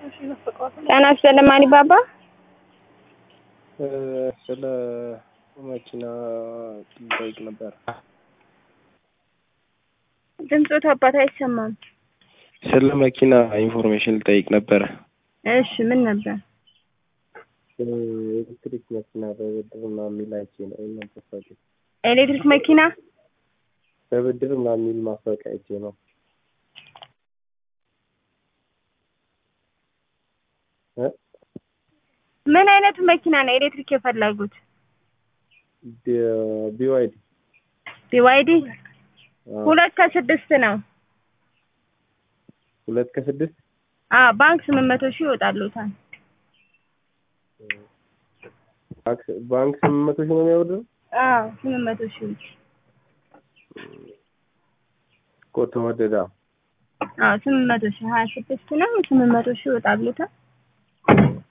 ጤና ይስጥልኝ ማኒባባ። ስለ መኪና ልጠይቅ ነበር። ድምፆት አባት አይሰማም። ስለ መኪና ኢንፎርሜሽን ልጠይቅ ነበረ። እሺ ምን ነበር? ኤሌክትሪክ መኪና በብድር ምናምን የሚል አይቼ ነው እና ማስታወቂያ ኤሌክትሪክ መኪና በብድር ምናምን የሚል ማስታወቂያ አይቼ ነው። እ ምን አይነቱ መኪና ነው ኤሌክትሪክ የፈለጉት? ቢ- ቢዋይዲ ቢዋይዲ አዎ። ሁለት ከስድስት ነው። ሁለት ከስድስት አዎ ባንክ ስምንት መቶ ሺህ ይወጣሉታል። ባንክ- ባንክ ስምንት መቶ ሺህ ነው የሚያወርደው አዎ ስምንት መቶ ሺህ እኮ ተወደዳ። አዎ ስምንት መቶ ሺህ ሀያ ስድስት ነው ስምንት መቶ ሺህ ይወጣሉታል።